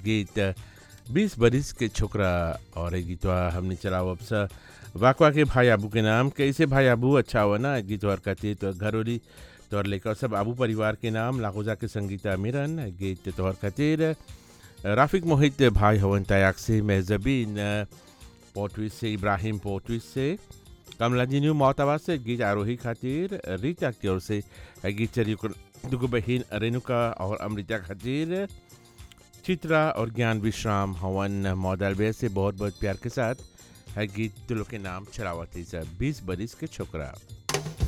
गीत बीस बरिस के छोकरा और एक गीतवा हमने चलाओ अब सा वाकवा के भाई आबू के नाम कैसे भाई आबू अच्छा हुआ ना एक गीत और कहते तो घरोली तोहर लेकर सब आबू परिवार के नाम लाखोजा के संगीता मिरन गीत तोहर खातिर राफिक मोहित भाई हवन तयाक से मेहजबीन पोटविस से इब्राहिम पोटविस से कमला जी न्यू मोहताबाद से गीत आरोही खातिर रीता की ओर से गीत चरी दुगो बहन रेणुका और अमृता खातिर चित्रा और ज्ञान विश्राम हवन मॉडल से बहुत बहुत प्यार के साथ है गीत तुलो के नाम चलावती बीस बरिस के छोकरा